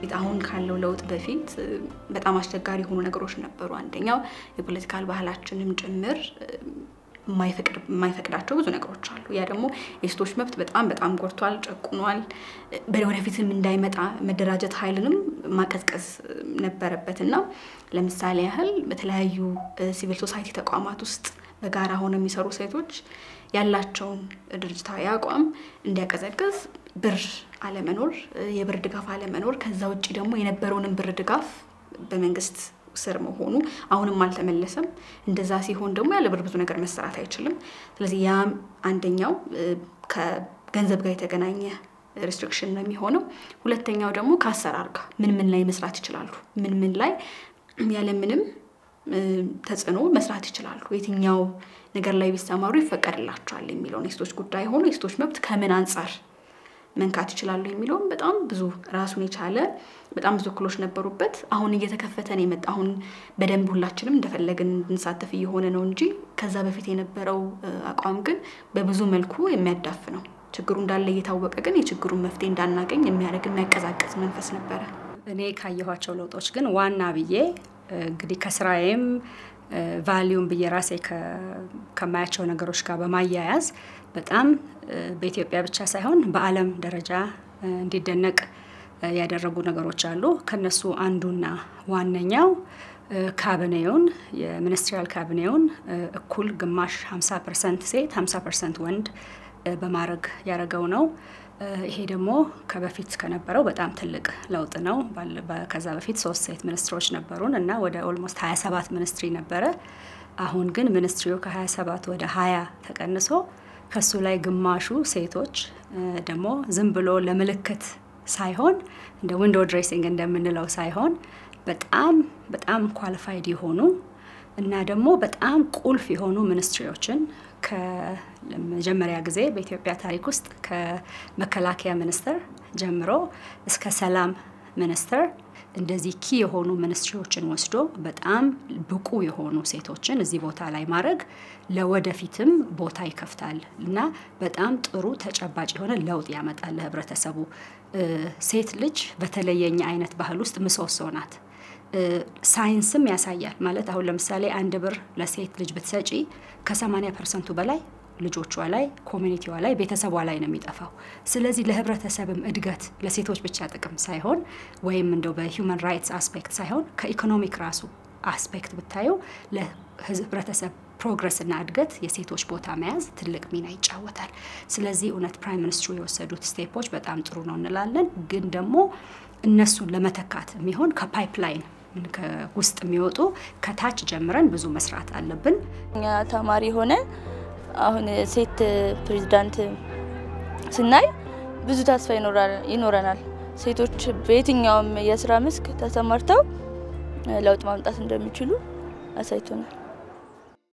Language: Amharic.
በፊት አሁን ካለው ለውጥ በፊት በጣም አስቸጋሪ የሆኑ ነገሮች ነበሩ። አንደኛው የፖለቲካል ባህላችንም ጭምር የማይፈቅዳቸው ብዙ ነገሮች አሉ። ያ ደግሞ የሴቶች መብት በጣም በጣም ጎድቷል፣ ጨቁኗል። ወደፊትም እንዳይመጣ መደራጀት ኃይልንም ማቀዝቀዝ ነበረበት እና ለምሳሌ ያህል በተለያዩ ሲቪል ሶሳይቲ ተቋማት ውስጥ በጋራ ሆነው የሚሰሩ ሴቶች ያላቸውን ድርጅታዊ አቋም እንዲያቀዘቅዝ ብር አለመኖር፣ የብር ድጋፍ አለመኖር፣ ከዛ ውጭ ደግሞ የነበረውንም ብር ድጋፍ በመንግስት ስር መሆኑ አሁንም አልተመለሰም። እንደዛ ሲሆን ደግሞ ያለ ብር ብዙ ነገር መሰራት አይችልም። ስለዚህ ያም አንደኛው ከገንዘብ ጋር የተገናኘ ሪስትሪክሽን ነው የሚሆነው። ሁለተኛው ደግሞ ከአሰራር ጋር ምን ምን ላይ መስራት ይችላሉ፣ ምን ምን ላይ ያለምንም ተጽዕኖ መስራት ይችላሉ፣ የትኛው ነገር ላይ ቢሰማሩ ይፈቀድላቸዋል የሚለውን የሴቶች ጉዳይ ሆኖ የሴቶች መብት ከምን አንጻር መንካት ይችላሉ የሚለውም በጣም ብዙ ራሱን የቻለ በጣም ብዙ እክሎች ነበሩበት። አሁን እየተከፈተ ነው የመጣ አሁን በደንብ ሁላችንም እንደፈለግን እንድንሳተፍ እየሆነ ነው እንጂ ከዛ በፊት የነበረው አቋም ግን በብዙ መልኩ የሚያዳፍ ነው። ችግሩ እንዳለ እየታወቀ ግን የችግሩን መፍትሄ እንዳናገኝ የሚያደርግ የሚያቀዛቅዝ መንፈስ ነበረ። እኔ ካየኋቸው ለውጦች ግን ዋና ብዬ እንግዲህ ከስራዬም ቫሊዩም ብዬ ራሴ ከማያቸው ነገሮች ጋር በማያያዝ በጣም በኢትዮጵያ ብቻ ሳይሆን በዓለም ደረጃ እንዲደነቅ ያደረጉ ነገሮች አሉ። ከነሱ አንዱና ዋነኛው ካቢኔውን የሚኒስትሪያል ካቢኔውን እኩል ግማሽ 50 ፐርሰንት ሴት 50 ፐርሰንት ወንድ በማድረግ ያደረገው ነው። ይሄ ደግሞ ከበፊት ከነበረው በጣም ትልቅ ለውጥ ነው። ከዛ በፊት ሶስት ሴት ሚኒስትሮች ነበሩን እና ወደ ኦልሞስት 27 ሚኒስትሪ ነበረ። አሁን ግን ሚኒስትሪው ከ27 ወደ 20 ተቀንሶ ከሱ ላይ ግማሹ ሴቶች ደግሞ ዝም ብሎ ለምልክት ሳይሆን እንደ ዊንዶ ድሬሲንግ እንደምንለው ሳይሆን በጣም በጣም ኳሊፋይድ የሆኑ እና ደግሞ በጣም ቁልፍ የሆኑ ሚኒስትሪዎችን ከመጀመሪያ ጊዜ በኢትዮጵያ ታሪክ ውስጥ ከመከላከያ ሚኒስቴር ጀምሮ እስከ ሰላም ሚኒስቴር እንደዚህ ኪ የሆኑ ሚኒስትሪዎችን ወስዶ በጣም ብቁ የሆኑ ሴቶችን እዚህ ቦታ ላይ ማድረግ ለወደፊትም ቦታ ይከፍታል እና በጣም ጥሩ ተጨባጭ የሆነ ለውጥ ያመጣል ለህብረተሰቡ። ሴት ልጅ በተለየኛ አይነት ባህል ውስጥ ምሰሶ ናት። ሳይንስም ያሳያል። ማለት አሁን ለምሳሌ አንድ ብር ለሴት ልጅ ብትሰጪ ከ80 ፐርሰንቱ በላይ ልጆቿ ላይ፣ ኮሚኒቲዋ ላይ፣ ቤተሰቧ ላይ ነው የሚጠፋው። ስለዚህ ለህብረተሰብም እድገት ለሴቶች ብቻ ጥቅም ሳይሆን ወይም እንደው በሂውማን ራይትስ አስፔክት ሳይሆን ከኢኮኖሚክ ራሱ አስፔክት ብታየው ለህብረተሰብ ፕሮግረስና እድገት የሴቶች ቦታ መያዝ ትልቅ ሚና ይጫወታል። ስለዚህ እውነት ፕራይም ሚኒስትሩ የወሰዱት ስቴፖች በጣም ጥሩ ነው እንላለን። ግን ደግሞ እነሱን ለመተካት የሚሆን ከፓይፕላይን ውስጥ የሚወጡ ከታች ጀምረን ብዙ መስራት አለብን። እኛ ተማሪ ሆነን አሁን ሴት ፕሬዚዳንት ስናይ ብዙ ተስፋ ይኖረናል። ሴቶች በየትኛውም የስራ መስክ ተሰማርተው ለውጥ ማምጣት እንደሚችሉ አሳይቶናል።